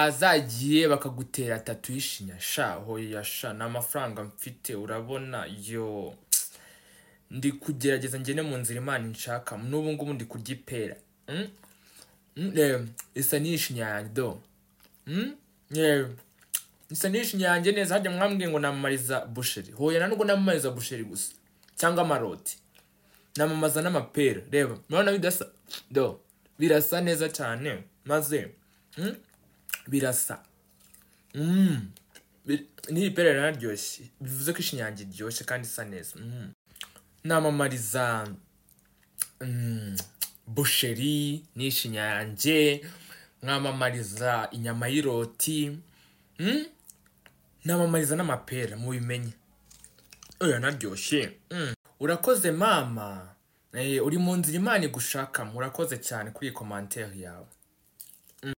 wazagiye bakagutera tatu y'ishinya sha hoya sha ni amafaranga mfite urabona yo ndi kugerageza ngene mu nzira imana inshaka n'ubu ngubu ndi kurya ipera Mm? Mm, eh, isa n'iyishinya yanjye do Mm? Eh, isa n'iyishinya yanjye neza harya mwambwiye ngo namamariza busheri hoya nanubwo namamariza busheri gusa cyangwa amaroti namamaza n'amapera reba murabona bidasa do birasa neza cyane maze mm, birasa Mm. Bir- n'iri pera riranaryoshye bivuze ko ishinya yanjye iryoshye kandi isa neza Mm. namamariza mm, busheri n'ishinya yanjye mwamamariza inyama y'iroti mm? namamariza n'amapera mubimenye oya naryoshye mm. urakoze mama eh, uri mu nzira imana igushakamo urakoze cyane kuri iyi komantere yawe